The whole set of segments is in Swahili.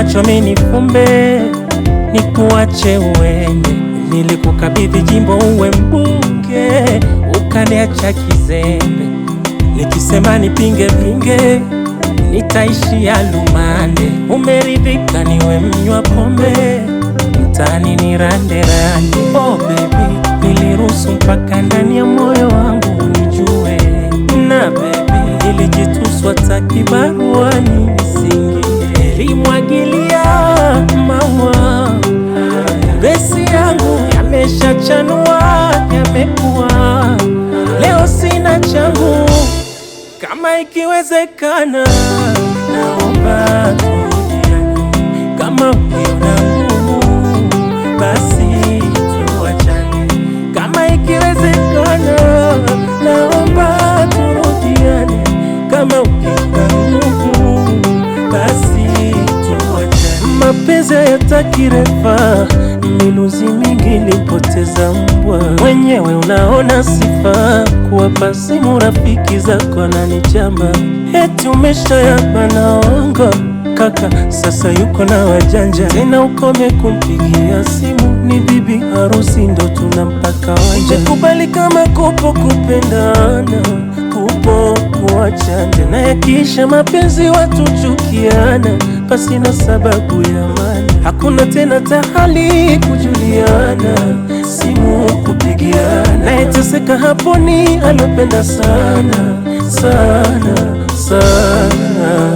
macho minifumbe nikuache uende. Nilikukabidhi jimbo uwe mbunge, ukaniacha kizembe. Nikisema nipinge pinge, nitaishia lumande. Umeridhika niwe mnywa pombe, mtaani ni rande rande. Oh baby, niliruhusu mpaka ndani ya moyo wangu unijue, na baby, nilijituswa takibaruani nisingie, nilimwagilia maua besi yangu yameshachanua, yamekuwa leo sina changu. Kama ikiwezekana, naomba turudiane. Kama ukiona ngumu, basi tuachane. Kama ikiwezekana, naomba turudiane. Kama ukiona ngumu, basi tuachane. Mapenzi hayataki refa, miluzi mingi nilipoteza mbwa. Mwenyewe unaona sifa, kuwapa simu rafiki zako na nichamba, eti umeshayapa naongo kaka, sasa yuko na wajanja tena, ukome kumpigia simu, ni bibi harusi ndo tunampaka wanja. Kubali kama kupo kupendana, kupo kuachana, tena yakiisha mapenzi watu chukiana, pasina sababu ya maana, hakuna tena tahali kujuliana, simu kupigiana, nayeteseka hapo ni alopenda sana sana sana.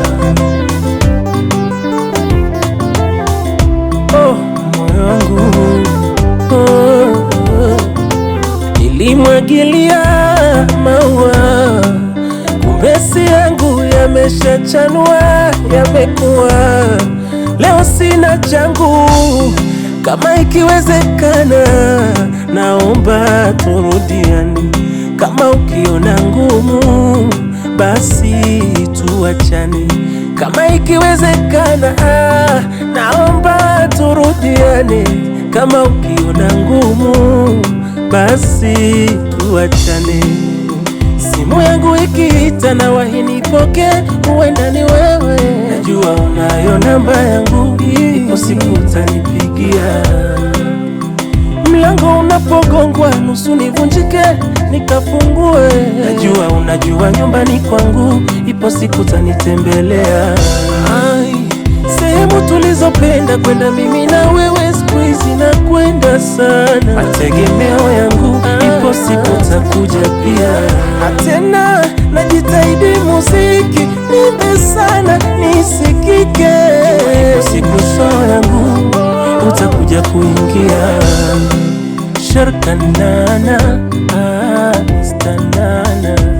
Oh, moyo wangu oh, oh. Nilimwagilia maua, kumbe si yangu, yameshachanua, yamekuwa leo sina changu. Kama ikiwezekana, naomba turudiane. Kama ukiona ngumu, basi tuachane. Kama ikiwezekana, ah, naomba turudiane. Kama ukiona ngumu, basi tuachane. Simu yangu ikiita na wahinipoke, huenda ni wewe. Najua unayo namba yangu, ipo siku utanipigia. Mlango unapogongwa nusu nivunjike nikafungue. Najua unajua nyumbani kwangu, ipo siku utanitembelea. Ai, sehemu tulizopenda kwenda mimi na wewe, siku hizi nakwenda sana. Mategemeo yangu, ipo siku utakuja pia. Tena najitahidi muziki nimbe sana nisikike, ipo siku show yangu utakuja kuingia sharkanana ah, stanana